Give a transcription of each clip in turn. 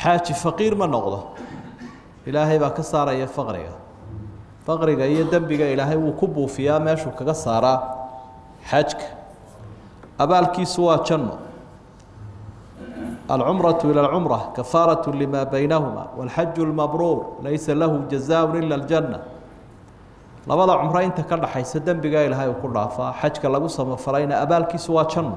xaaji faqiir ma noqdo ilaahay baa ka saaraya faqriga faqriga iyo dembiga ilaahay wuu ku buufiyaa meeshuu kaga saaraa xajka abaalkiisu waa janno alcumraةu ilى اlcumra kafaaraة lima baynahuma wاlxaju اlmabruur laysa lahu jazaaء ila اljanة labada cumro inta ka dhaxaysa dembiga ilaahay uu ku dhaafaa xajka lagu samafalayna abaalkiisu waa janno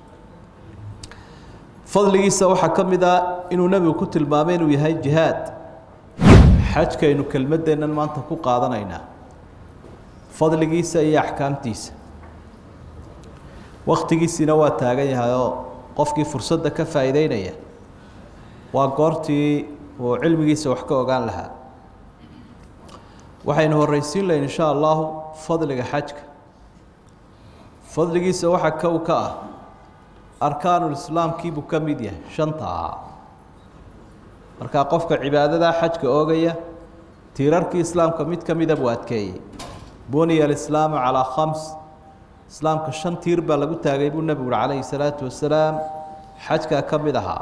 fadligiisa waxaa ka mid a inuu nebigu ku tilmaamay inuu yahay jihaad xajkaynu kelmaddeennan maanta ku qaadanaynaa fadligiisa iyo axkaamtiisa wakhtigiisiina waa taagan yahay oo qofkii fursadda ka faa'iideynaya waa goortii uu cilmigiisa wax ka ogaan lahaa waxaynu horreysiin lahayn insha allahu fadliga xajka fadligiisa waxaa kow ka ah arkaanulislaamkiibuu ka mid yahay shanta ahaa markaa qofka cibaadadaa xajka oogaya tiirarkii islaamka mid ka mida buu adkeeyey buniya alislaamu calaa khams islaamka shan tiir baa lagu taagay buu nebigu uhi calayhi salaatu wasalaam xajkaa ka mid ahaa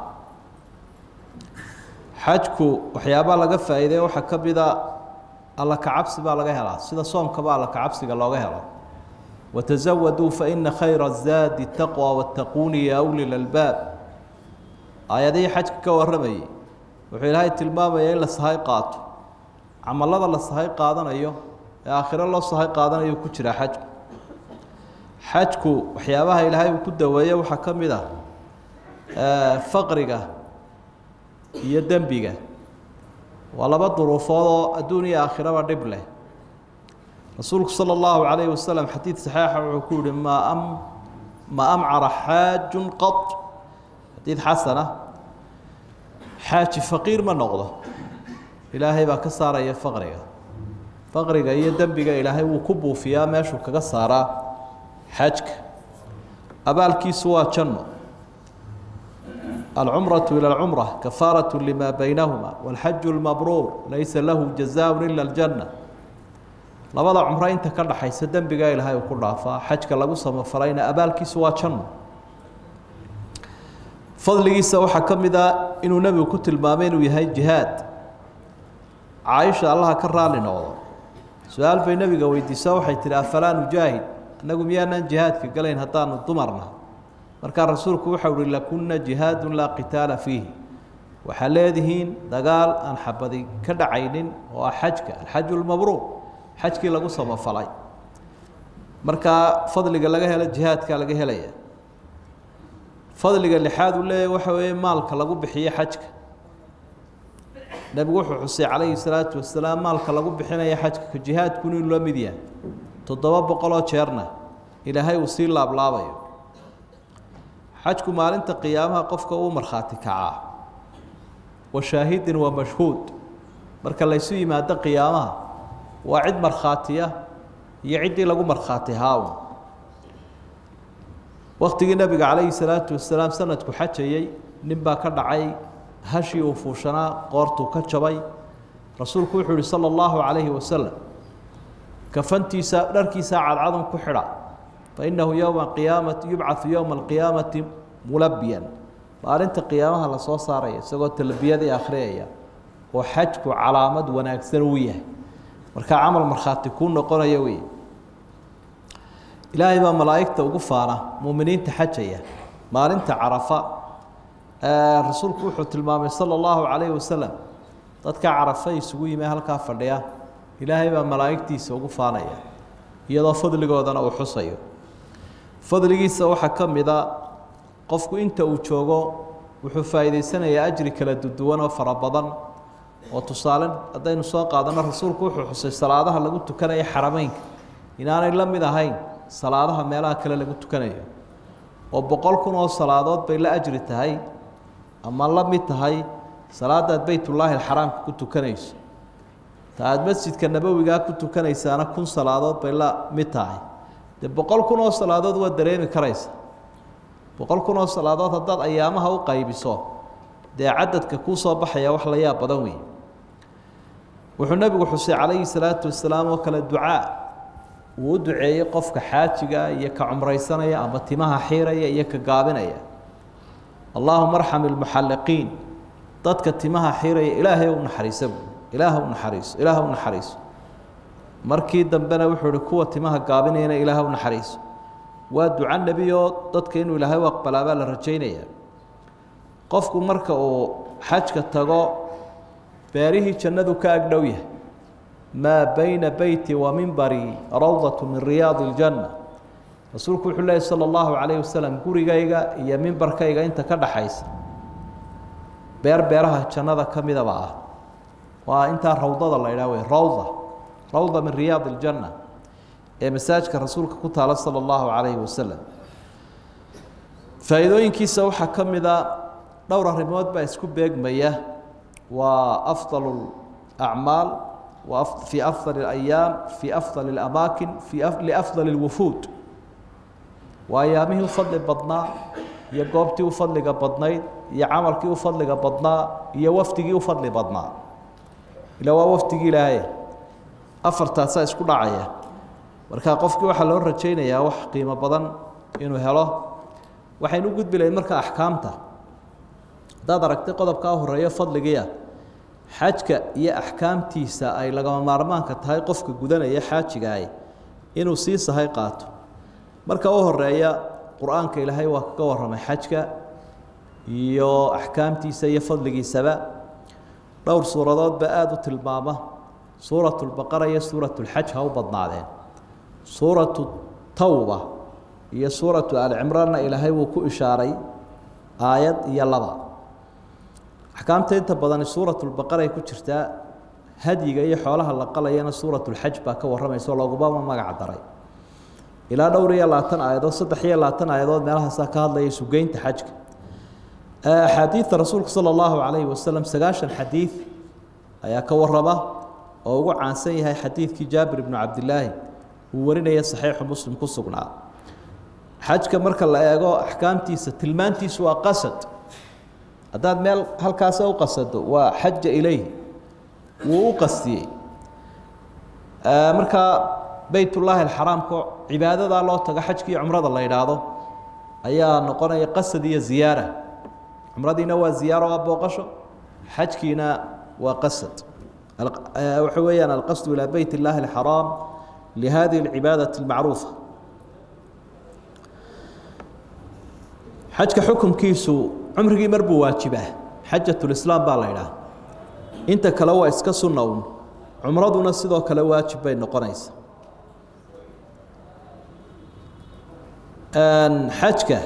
xajku waxyaabaa laga faa'iideey waxaa ka mida alla kacabsi baa laga helaa sida soomkaba alla kacabsiga looga helo watazawaduu faina khayra zaadi taqwa wattaquuni ya uli lalbaab aayadihii xajka ka warramayey wuxuu ilaahay tilmaamaya in la sahay qaato camalada la sahay qaadanayo ee aakhiro loo sahay qaadanayo ku jira xajku xajku waxyaabaha ilaahay uu ku daweeye waxaa ka mid ah faqriga iyo dembiga waa laba duruufood oo adduun iyo aakhiraba dhib leh rasuulku salى اllahu عalayه waslm xadiid saxiixa wuxuu ku yihi ma am ma amcara xaajun qad xadiid xasana xaaji faqiir ma noqdo ilaahay baa ka saaraya faqriga faqriga iyo dembiga ilaahay wuu ku buufiyaa meeshuu kaga saaraa xajka abaalkiisu waa janno alcumraةu ilى اlcumra kafaaraة lima baynahuma wاlxaju اlmabruur laysa lahu jazaaء ila اljanة labada cumro inta ka dhaxaysa dembiga ilaahay uu ku dhaafaa xajka lagu samafalayna abaalkiisu waa janno fadligiisa waxaa ka mid a inuu nebigu ku tilmaamay inuu yahay jihaad caaisha allaha ka raali noqdo su-aal bay nebiga weydiisaa waxay tihi afalaa nujaahid annagu miyaanaan jihaadka galayn haddaanu dumarna markaa rasuulku waxau uhi lakunna jihaadun laa qitaala fiihi waxaa leedihiin dagaal aan xabadi ka dhacaynin oo ah xajka alxaju lmabruur xajkii lagu samafalay markaa fadliga laga helo jihaadkaa laga helaya fadliga lixaad uu leeyahy waxa weeye maalka lagu bixiyo xajka nebigu wuxuu xusay calayhi salaatu wasalaam maalka lagu bixinaya xajka ka jihaadkun inuu la mid yahay toddoba boqoloo jeerna ilaahay uu sii laablaabayo xajku maalinta qiyaamaha qofka uu markhaati kacaa wa shaahidin wa mashhuud marka laysu yimaado qiyaamaha waa cid markhaatiya iyo ciddii lagu markhaati haawn waktigii nebiga calayhi salaatu wasalaam sanadku xajayey nin baa ka dhacay hashii uu fuushanaa qoortuu ka jabay rasuulku wuxuu yihi sala allahu calayhi wasalam kafantiisa dharkiisa cadcadun ku xidha fainahu yowma qiyaamati yubcau yowma alqiyaamati mulabiyan maalinta qiyaamaha lasoo saaraya isagoo talbiyadii akhriyaya oo xajku calaamad wanaagsan uu yahay markaa camal markhaati kuu noqonaya wey ilaahay baa malaa'igta ugu faana muuminiinta xajaya maalinta carafa rasuulku wuxuu tilmaamay sala allahu calayhi wasalam dadka carafa isugu yimi halkaa fadhiya ilaahay baa malaa'igtiisa ugu faanaya iyadoo fadligoodana uu xusayo fadligiisa waxaa ka mida qofku inta uu joogo wuxuu faa'iidaysanayaa ajri kala duduwan oo fara badan oo tusaale haddaynu soo qaadano rasuulku wuxuu xusay salaadaha lagu tukanaya xarameynka inaanay la mid ahayn salaadaha meelaha kale lagu tukanayo oo boqol kun oo salaadood bay la ajri tahay ama la mid tahay salaadaad beytullaahi alxaraamka ku tukanayso ta aada masjidka nabowigaa ku tukanaysaana kun salaadood bay la mid tahay dee boqol kun oo salaadood waa dareemi karaysa boqol kun oo salaadood haddaad ayaamaha u qaybiso dee cadadka kuu soo baxaya wax la yaab badan wey wuxuu nebigu xusay calayhi salaatu wasalaam oo kale ducaa uu u duceeyey qofka xaajiga iyo ka cumraysanaya ama timaha xiiraya iyo ka gaabinaya allaahuma arxam ilmuxalliqiin dadka timaha xiraya ilaahay u naxariisa buui ilaah u naxariiso ilaah u naxariiso markii dambena wuxuu ihi kuwa timaha gaabinayana ilaah u naxariiso waa duca nebiyoo dadka inuu ilaahay u aqbalaabaa la rajaynaya qofku marka uu xajka tago beerihii jannadu ka agdhow yahay maa bayna beyti wa mimbari rawdatu min riyaadi اljanna rasuulku wuxuu leehy salى اllahu calayh wasalam gurigayga iyo mimbarkayga inta ka dhaxaysa beer beeraha jannada ka midaba ah waa intaa rawdada la idhah wey rawda rawda min riyaadi اljanna ee masaajka rasuulka ku taala salى اllahu calayhi wasalam faa'iidooyinkiisa waxaa ka mida dhowr arrimood baa isku beegmaya waa afdal acmaal في أفضل الأيام في أفضل الأماكن في أف... لأفضل الوفود وأيامه وفضل بدنا يا قوبتي وفضل بدنايد يا عملكي وفضل بدنا يا وفتقي وفضل بدنا إلى وفتقي لهاي أفر تاساس كل عيا marka qofkii waxa loo rajaynayaa wax qiimo badan inuu helo waxaynu gudbi lahayn marka axkaamta hadaad aragtay qodobkaa horeeyo fadligiia xajka iyo axkaamtiisa ay lagama maarmaanka tahay qofka gudanaya xaajigaay inuu sii sahay qaato marka u horeeya qur-aanka ilaahay waa kaga warramay xajka iyo axkaamtiisa iyo fadligiisaba dhowr suuradoodba aada u tilmaama suuratu lbaqara iyo suuratu lxaj ha u badnaadeen suuratu tawba iyo suuratu alcimraanna ilaahay wuu ku ishaaray aayad iyo laba axkaamta inta badani suuratulbaqaray ku jirtaa hadyiga iyo xoolaha la qalayana suuratulxaj baa ka warramaysa oo loogubama magac daray ilaa dhowr iyo labaatan aayadood saddex iyo labaatan aayadood meelahaasaa ka hadlaya sugeynta xajka axaadiidta rasuulka sala allahu calayhi wasalam sagaashan xadiid ayaa ka warrama oo ugu caansan yahay xadiidkii jaabir ibnu cabdilaahi uu warinaya saxiixu muslim ku sugnaa xajka marka la eego axkaamtiisa tilmaantiisu waa qasad haddaad meel halkaasa u qasado waa xaja ilayh wuu u qastiyey markaa beytullaahi alxaraamka cibaadadaa loo tago xajkii cumrada la yidhaahdo ayaa noqonaya qasad iyo ziyaara cumradiina waa ziyaaro waa booqasho xajkiina waa qasad waxa weeyaan alqasdu ilaa beyt illaahi alxaraam lihadihi alcibaadati almacruufa xajka xukunkiisu cumrigii mar buu waajibaa xajatulislaam baa la ydhaha inta kale waa iska sunna un cumraduna sidoo kale waajib bay noqonaysa xajka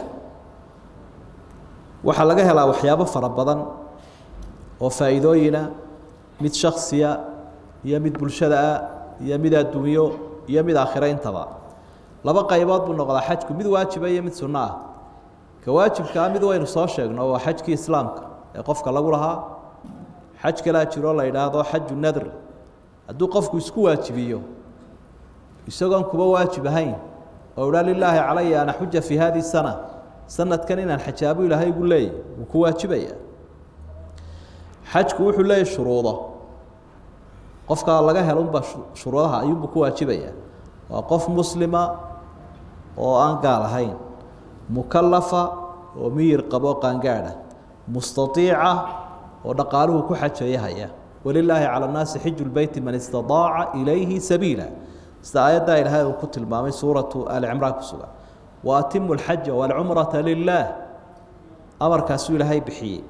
waxaa laga helaa waxyaabo fara badan oo faa'iidooyina mid shaksiya iyo mid bulshada ah iyo mid adduunyo iyo mid aakhiro intaba laba qaybood buu noqdaa xajku mid waajiba iyo mid sunno ah ka waajibkaa mid waynu soo sheegno waa xajkii islaamka ee qofka lagu lahaa xaj kalaa jiroo la yidhaahdo xaju nadr hadduu qofku isku waajibiyo isagoon kuba waajib ahayn oo idhaa lilaahi calaya ana xuja fii hadihi sana sanadkan inaan xajaabo ilaahay igu leeyay wuu ku waajibaya xajku wuxuu leeyahy shuruudo qofkaa laga helunba shuruudaha ayuunbuu ku waajibaya waa qof muslima oo aan gaal ahayn mukalafa oo miyir qabo qaangaadha mustaiica oo dhaqaaluhu ku xajeeyahaya walilaahi cala nnaasi xiju lbeyti man istadaaca ilayhi sabiila sida aayaddaa ilaahay uu ku tilmaamay suuratu alicimraan ku sugan wa atimu alxaja waalcumrata lilaah amarkaasuu ilaahay bixiyey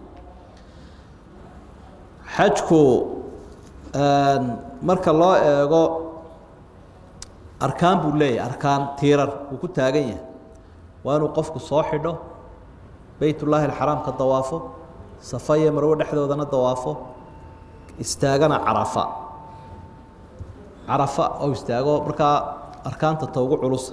xajku marka loo eego arkaan buu leeyahay arkaan tiirar uu ku taagan yahay waa inuu qofku soo xidho beytullaahi alxaraamka dawaafo safa iyo marwo dhexdoodana dawaafo istaagana carafa carafa oo istaago markaa arkaanta ta ugu culusa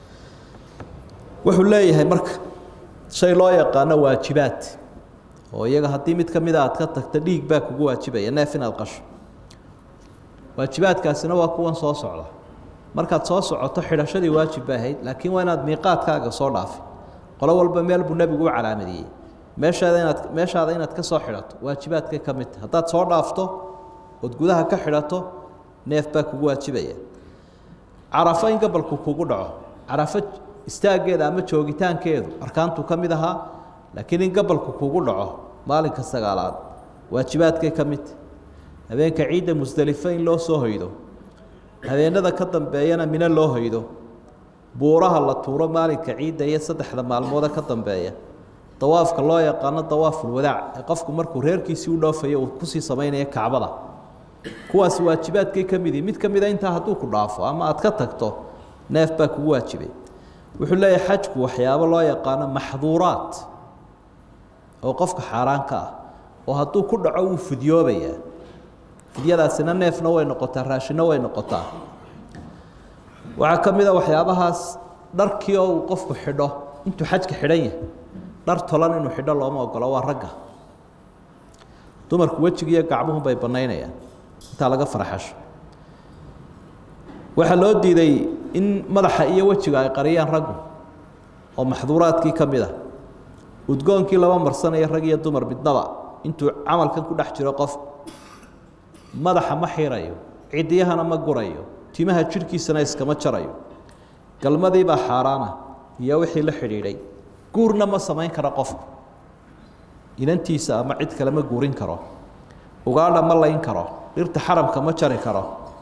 wuxuu leeyahay marka shay loo yaqaano waajibaad oo iyaga haddii mid ka mida aad ka tagta dhiig baa kugu waajibaya neef inaad qasho waajibaadkaasina waa kuwan soo socda markaad soo socoto xidhashadii waajib bay ahayd laakiin waa inaad miiqaadkaaga soo dhaafin qolo walba meel buu nebigu u calaamadiyey meeshaada inaad meeshaada inaad ka soo xidhato waajibaadkay ka mid tahay haddaad soo dhaafto ood gudaha ka xidhato neef baa kugu waajibaya carafo in gabalku kugu dhaco carafo istaaggeeda ama joogitaankeedu arkaantu ka mid ahaa laakiin in gabalku kugu dhaco maalinka sagaalaad waajibaadkay ka midta habeenka ciidda musdelifo in loo soo hoydo habeenada ka dambeeyana mino loo hoydo buuraha la tuuro maalinka ciidda iyo saddexda maalmoode ka dambeeya dawaafka loo yaqaano dawaafulwadaac ee qofku markuu reerkiisii u dhoofayo uu kusii samaynayo kacbada kuwaasi waajibaadkay ka mid yihi mid ka mida intaa hadduu ku dhaafo ama aad ka tagto neef baa kugu waajibay wuxuu leeyahay xajku waxyaabo loo yaqaano maxduuraat oo qofka xaaraan ka ah oo hadduu ku dhaco wuu fidyoobayaa fidyadaasina neefna way noqotaa raashinna way noqotaa waxaa ka mid a waxyaabahaas dharkii oo uu qofku xidho intuu xajka xidhan yahay dhar tolan inuu xidho looma ogolo waa ragga dumarku wejigiiyo gacmuhu bay bannaynayaan intaa laga farxasho waxaa loo diiday in madaxa iyo wejiga ay qariyaan raggu oo maxduuraadkii ka mid a udgoonkii laba marsanaya rag iyo dumar midnaba intuu camalkan ku dhex jiro qof madaxa ma xirayo cidiyahana ma gurayo timaha jidhkiisana iskama jarayo galmadiibaa xaaraana iyo wixii la xidhiidhay guurna ma samayn karo qofku inantiisa ama cid kale ma guurin karo ugaadha ma layn karo dhirta xaramka ma jari karo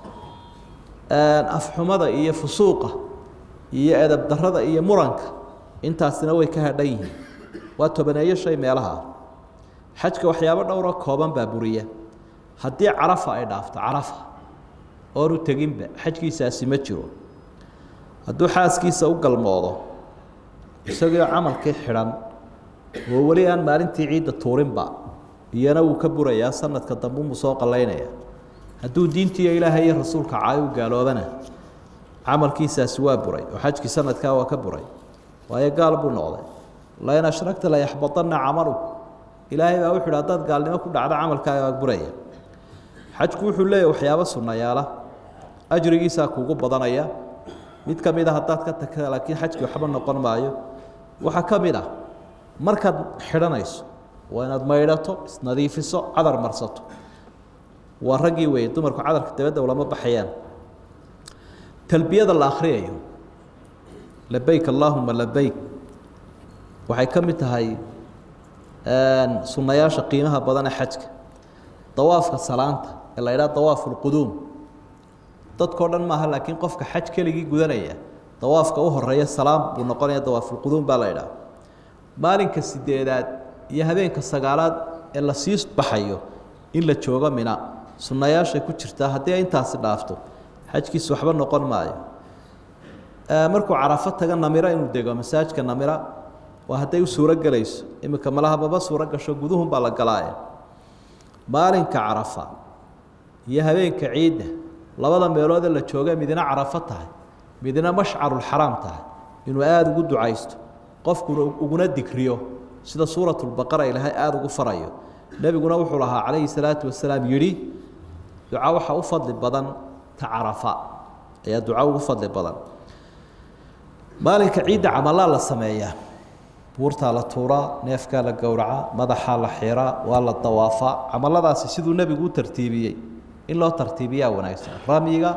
afxumada iyo fusuuqa iyo edab darada iyo muranka intaasina way ka hadhan yihiin waa tobaneeyo shay meelaha xajka waxyaabo dhowroo kooban baa buriya haddii carafa ay dhaafto carafa oonu teginba xajkiisaasi ma jiro hadduu xaaskiisa u galmoodo isagoo camalkii xidhan oo weli aan maalintii ciidda tuurinba iyana wuu ka burayaa sanadka dambe umuu soo qallaynaya hadduu diintiiyo ilaahay iyo rasuulka caayo u gaaloobana camalkiisaasi waa buray oo xajkii sanadkaa waa ka buray waayo gaal buu noqday lain ashragta layaxbadanna camalu ilaahay baa wuxu uhi haddaad gaalnimo ku dhacdo camalkaaga waa buraya xajku wuxuu leeyahy waxyaabo sunnayaala ajrigiisaa kuugu badanaya mid ka mid a haddaad ka tagta laakiin xajkii waxba noqon maayo waxaa ka mid ah markaad xidhanayso waa inaad maydhato isnadiifiso cadar marsato waa raggii weeye dumarku cadarka dabadda ulama baxayaan talbiyada la akhriyayo labeyk allaahuma labeyk waxay ka mid tahay sunnayaasha qiimaha badan ee xajka dawaafka salaanta ee la ydhaha dawaafu lquduum dadkao dhan maaha laakiin qofka xaj keligii gudanaya dawaafka u horeeya salaam buu noqonaya dawaafulquduum baa la ydhaha maalinka sideedaad iyo habeenka sagaalaad ee la sii baxayo in la joogo mina sunnayaashay ku jirtaa haddii ay intaasi dhaafto xajkiisu waxba noqon maayo markuu carafo taga namiro inuu dego masaajka namira waa hadday u suuro gelayso iminka malaha maba suuro gasho guduhun baa la galaaye maalinka carafa iyo habeenka ciidda labada meeloodee la joogee midina carafo tahay midina mashcarulxaraam tahay inuu aada ugu ducaysto qofkuna uguna digriyo sida suuratulbaqara ilaahay aada ugu farayo nebiguna wuxuu lahaa calayhi salaatu wasalaam yidhi duca waxaa u fadli badan ta carafa ayaa duca ugu fadli badan maalinka ciidda camalaa la sameeyaa buurtaa la tuuraa neefkaa la gowracaa madaxaa la xiraa waa la dawaafaa camaladaasi siduu nebigu u tartiibiyey in loo tartiibiyaa wanaagsan ramyiga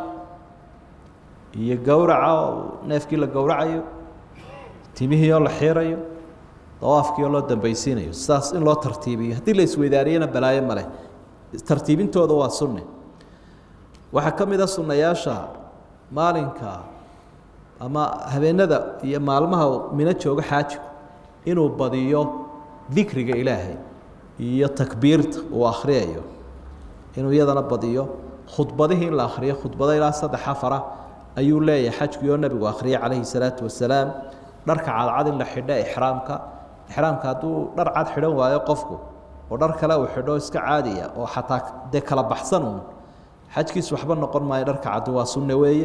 iyo gowraca oo neefkii la gowracayo timihii oo la xiirayo dawaafkii oo loo dambaysiinayo sidaas in loo tartiibiyo haddii la isweydaariyana balaayo maleh tartiibintooda waa sunne waxaa ka mid a sunnayaasha maalinka ama habeenada iyo maalmaha mino joogo xaajigu inuu badiyo dikriga ilaahay iyo takbiirta uu akhriyayo inuu iyadana badiyo khudbadihii in la akhriyo khudbado ilaa saddex afara ayuu leeyahay xajkii oo nebigu akhriyay calayhi salaatu wasalaam dharka cadcad in la xidho ixraamka ixraamka hadduu dhar cad xidhan waayo qofku oo dhar kale uu xidho iska caadiya oo xataa dee kala baxsan uun xajkiis waxba noqon maayo dharka caddi waa sunne weeye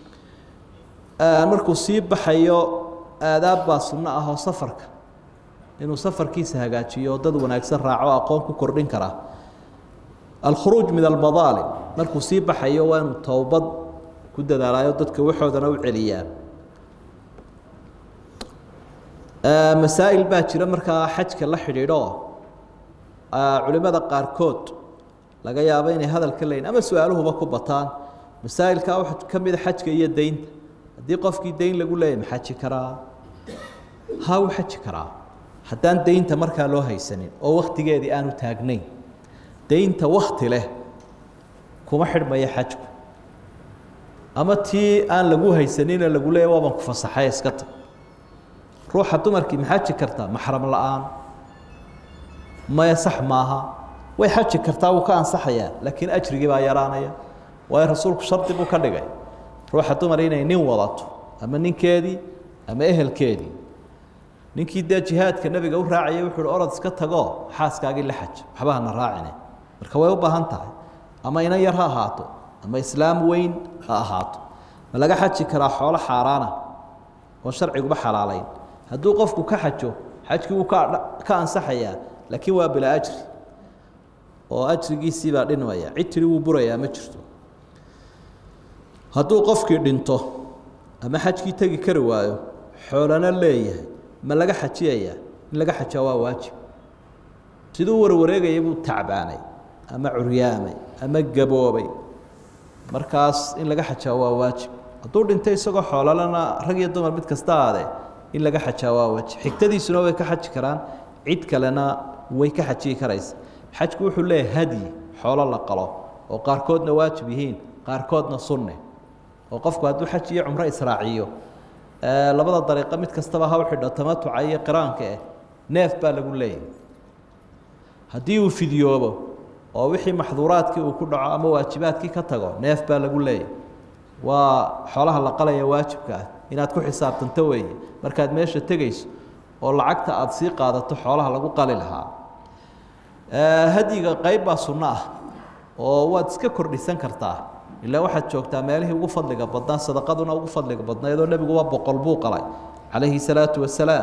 markuu sii baxayo aadaab baa sunno ah oo safarka inuu safarkiisa hagaajiyo oo dad wanaagsan raaco aqoon ku kordhin karaa alkhuruuj min almadaalim markuu sii baxayo waa inuu towbad ku dadaalayo dadka waxoodana u celiyaa masaa'il baa jira markaa xajka la xidhiidho culimada qaarkood laga yaabo inay hadalka leyn ama su-aaluhuba ku bataan masaa'ilkaa waxaa ka mida xajka iyo deynta haddii qofkii deyn lagu leeyahy ma xaji karaa ha u xaji karaa haddaan deynta markaa loo haysanin oo wakhtigeedii aanu taagnayn daynta wakti leh kuma xidhmaya xajku ama tii aan lagu haysanina lagu leeya waaban ku fasaxay iska tag ruuxa dumarkii ma xaji kartaa maxram la-aan maya sax maaha way xaji kartaa wuu ka ansaxayaa laakiin ajrigii baa yaraanaya waayo rasuulku shardi buu ka dhigay ruuxa dumar inay nin wadato ama ninkeedii ama ehelkeedii ninkii dee jihaadka nebiga u raacayay wuxu uhi orod iska tagoo xaaskaagii la xaj waxba hana raacine marka way u baahan tahay ama inan yar ha ahaato ama islaam weyn ha ahaato ma laga xaji karaa xoolo xaaraana oo sharciguba xalaalayn hadduu qofku ka xajo xajkii wuu ka ka ansaxayaa laakiin waa bilaa ajri oo ajrigiisii baa dhinmaya cid tiri wuu burayaa ma jirto hadduu qofkii dhinto ama xajkii tegi kari waayo xoolana leeyahay ma laga xajiyayaa in laga xajaa waa waajib siduu warwareegaya buu tacbaanay ama curyaamay ama gaboobay markaas in laga xajaa waa waajib hadduu dhintay isagoo xoololana rag iyo dumar mid kasta aade in laga xajaa waa waajib xigtadiisuna way ka xaji karaan cid kalena way ka xajiyi karaysa xajku wuxuu leeyahay hadyi xoolo la qalo oo qaarkoodna waajib yihiin qaarkoodna sunne oo qofku hadduu xaj iyo cumro israaciyo labada dariiqo mid kastaba ha u xidho tamatuca iyo qiraanka eh neef baa lagu leeyahay haddii uu fidyoobo oo wixii maxduuraadkii uu ku dhaco ama waajibaadkii ka tago neef baa lagu leeyahay waa xoolaha la qalaya waajibka ah inaad ku xisaabtanto weeye markaad meesha tegayso oo lacagta aada sii qaadato xoolaha lagu qali lahaa hadyiga qayb baa sunno ah oo waad iska kordhisan kartaa ilaa waxaad joogtaa meelihii ugu fadliga badnaa sadaqaduna ugu fadliga badnayd oo nebiguba boqol buu qalay calayhi salaatu wasalaam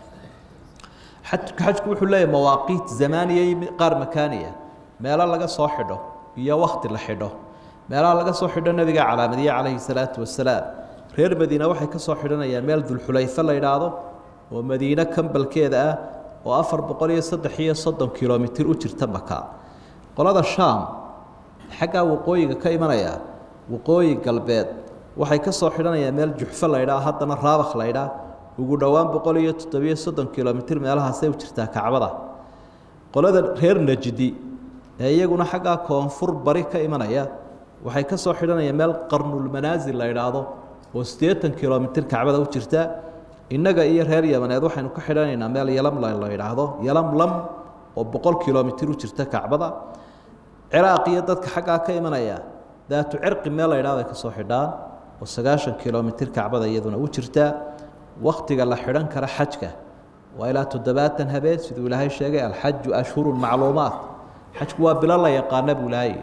xajku wuxuu leeyahy mawaaqiit zamaaniya iyo qaar makaaniya meelo laga soo xidho iyo wakti la xidho meelaha laga soo xidho nebiga calaamadiye calayhi salaatu wasalaam reer madiine waxay ka soo xidhanayaan meel dulxulayfe la yidhaahdo oo madiine kambalkeeda ah oo afar boqol iyo saddex iyo soddon kilomitir u jirta maka qolada shaam xaggaa waqooyiga ka imanaya waqooyi galbeed waxay ka soo xidhanayaan meel juxfo la ydhaa haddana raabakh la ydhaa ugu dhowaan boqol iyo toddobiyo soddon kilomitir meelahaasay u jirtaa kacbada qolada reer najdi ee iyaguna xaggaa koonfur bari ka imanaya waxay ka soo xidhanayaan meel qarnulmanaasil la idhaahdo oo siddeetan kilomitir kacbada u jirta innaga iyo reer yamaneed waxaynu ka xidhanaynaa meel yalamla la idhaahdo yalamlam oo boqol kilomitir u jirta kacbada ciraaq iyo dadka xaggaa ka imanaya daatu cirqi meel la ydhahdo ay ka soo xidhaan oo sagaashan kilomitir kacbada iyaduna u jirta waktiga la xidhan kara xajka waa ilaa toddobaatan habeen siduu ilaahay sheegay alxaju ashhurun macluumaat xajku waa bilo la yaqaana buu ilaahay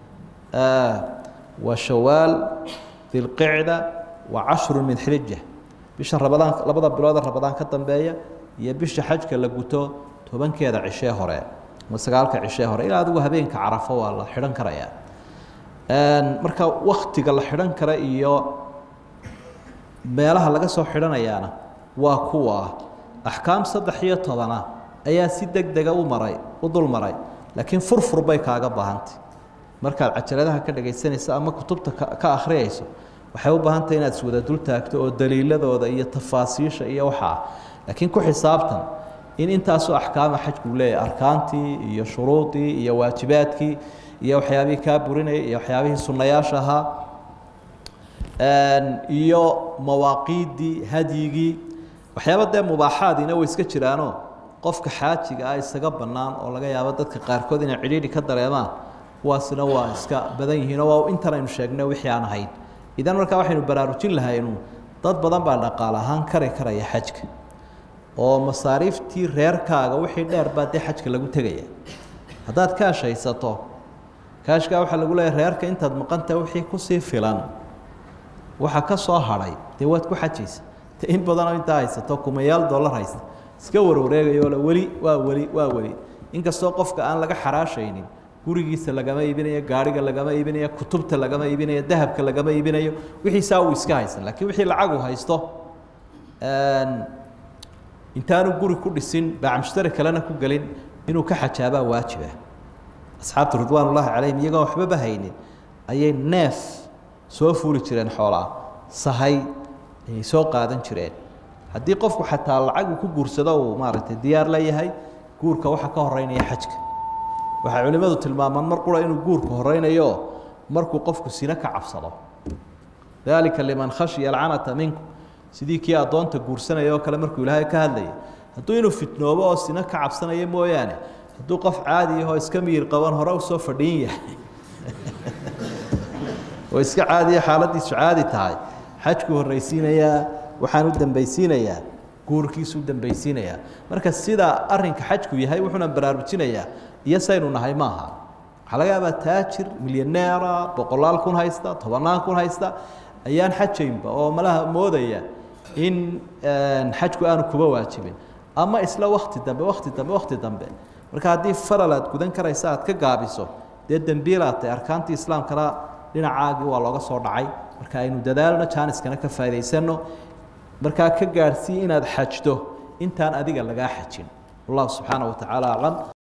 waa shawaal dilqicda wa cashru min xilija bisha rabadaan labada bilood ee rabadaan ka dambeeya iyo bisha xajka la guto tobankeeda cishee hore ama sagaalka cishee hore ilaa adigu habeenka carafo waa la xidhan karayaa marka waktiga la xidhan kara iyo meelaha laga soo xidhanayaana waa kuwa axkaam saddex iyo tobana ayaa si deg dega u maray u dul maray laakiin furfur bay kaaga baahantay markaad cajaladaha ka dhagaysanayso ama kutubta ka akhriyayso waxay u baahantay inaad iswada dul taagto oo daliiladooda iyo tafaasiisha iyo waxaa laakiin ku xisaabtan in intaasoo axkaama xajku leeyahay arkaantii iyo shuruudii iyo waajibaadkii iyo waxyaabihii kaa burinayay iyo waxyaabihii sunnayaasha ahaa iyo mawaaqiiddii hadyigii waxyaaba dee mubaaxaadiina way iska jiraanoo qofka xaajiga ah isaga bannaan oo laga yaabo dadka qaarkood inay cidhiidhi ka dareemaan kuwaasina waa iska badan yihiinoo waa intan aynu sheegnay wixii aan ahayn idan markaa waxaynu baraarujin lahaynu dad badan baa dhaqaal ahaan kari karaya xajka oo masaariiftii reerkaaga wixii dheer baa dee xajka lagu tegaya haddaad kaash haysato kaashkaa waxaa lagu leeyahy reerka intaad maqantaha wixii kusii filan waxa ka soo hadhay dee waad ku xajaysa de in badanoo intaa haysato kumayaal dollar haysta iska warwareegayo le weli waa weli waa weli inkastoo qofka aan laga xaraashaynin gurigiisa lagama iibinayo gaariga lagama iibinayo kutubta lagama iibinayo dahabka lagama iibinayo wixiisaa uu iska haysan lakiin wixii lacagu haysto intaanu guri ku dhisin baacmushtari kalena ku gelin inuu ka xajaabaa waajiba asxaabtu ridwaan ullaahi calayhim iyagoon waxbaba haynin ayay neef soo fuuli jireen xoolaa sahay ayay soo qaadan jireen haddii qofku xataa lacag uu ku guursado uu maaragtay diyaar la yahay guurka waxaa ka horeynaya xajka waxay culimmadu tilmaamaan mar qura inuu guurku horeynayo markuu qofku sino ka cabsado dalika liman khashiya alcanata minkum sidii kii addoonta guursanaya oo kale markuu ilaahay ka hadlayay hadduu inuu fitnoobo oo sino ka cabsanayo mooyaane hadduu qof caadi ahoo iska miyir qaban hore usoo fadhiin yahay oo iska caadiya xaaladiisu caadi tahay xajkuu horreysiinayaa waxaan u dambaysiinayaa guurkiisu u dambaysiinayaa marka sida arinka xajku yahay wuxuuna baraarujinayaa iyo saynu nahay maaha waxaa laga yaabaa taajir milyaneera boqolaal kun haysta tobannaan kun haysta ayaan xajaynba oo malaha moodaya in xajku aanu kuba waajibin ama isla wakti dambe wakti dambe wakti dambe marka haddii faral aad gudan karaysa aad ka gaabiso dee dembiilaad tahay arkaantii islaamkana dhinacaagii waa looga soo dhacay marka aynu dadaalno jaaniskana ka faa'idaysano markaa ka gaadhsii inaad xajdo intaan adiga lagaa xajin wallahu subxaana wa tacaala aclam